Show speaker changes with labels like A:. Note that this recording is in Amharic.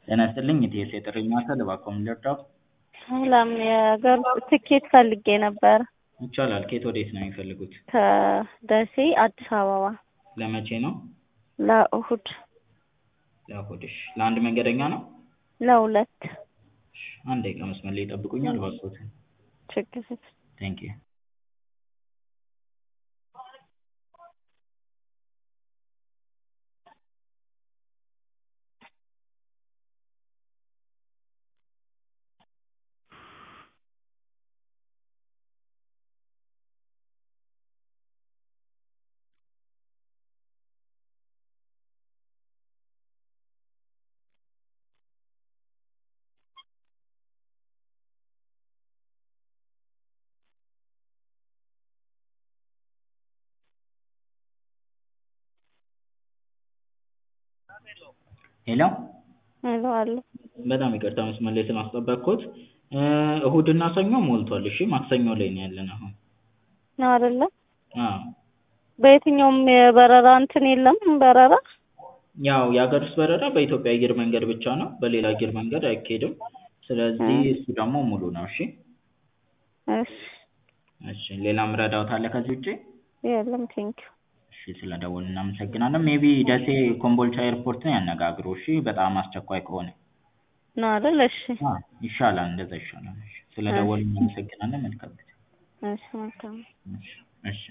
A: ጤና ይስጥልኝ የኢቲኤስ የጥሪ ማዕከል እባክዎ ምን ልርዳዎ?
B: ሰላም የሀገር ውስጥ ትኬት ፈልጌ ነበር
A: ይቻላል ከየት ወዴት ነው የሚፈልጉት?
B: ከደሴ አዲስ አበባ
A: ለመቼ ነው?
B: ለእሁድ
A: ለእሁድ እሺ ለአንድ መንገደኛ ነው?
B: ለሁለት
A: እሺ አንድ ደቂቃ መስመር ላይ ይጠብቁኛል እባክዎትን
B: ችግር የለም
A: ቴንኪው ሄሎ
B: ሄሎ አለ
A: በጣም ይቅርታ መስመር ላይ ስላስጠበቅኩት እሁድና ሰኞ ሞልቷል እሺ ማክሰኞ ላይ ነው ያለን አሁን
B: ነው አይደለ
A: አዎ
B: በየትኛውም የበረራ እንትን የለም በረራ
A: ያው የሀገር ውስጥ በረራ በኢትዮጵያ አየር መንገድ ብቻ ነው በሌላ አየር መንገድ አይካሄድም ስለዚህ እሱ ደግሞ ሙሉ ነው እሺ
B: እሺ
A: እሺ ሌላ ምረዳዎት አለ ከዚህ ውጪ
B: የለም ቴንኪው
A: እሺ ስለደወሉ እናመሰግናለን ሜይቢ ደሴ ኮምቦልቻ ኤርፖርትን ያነጋግሩ እሺ በጣም አስቸኳይ ከሆነ
B: ነው አይደል እሺ
A: አዎ ይሻላል እንደዛ ይሻላል እሺ ስለደወሉ እናመሰግናለን መልካም ጊዜ
B: እሺ መልካም
A: እሺ እሺ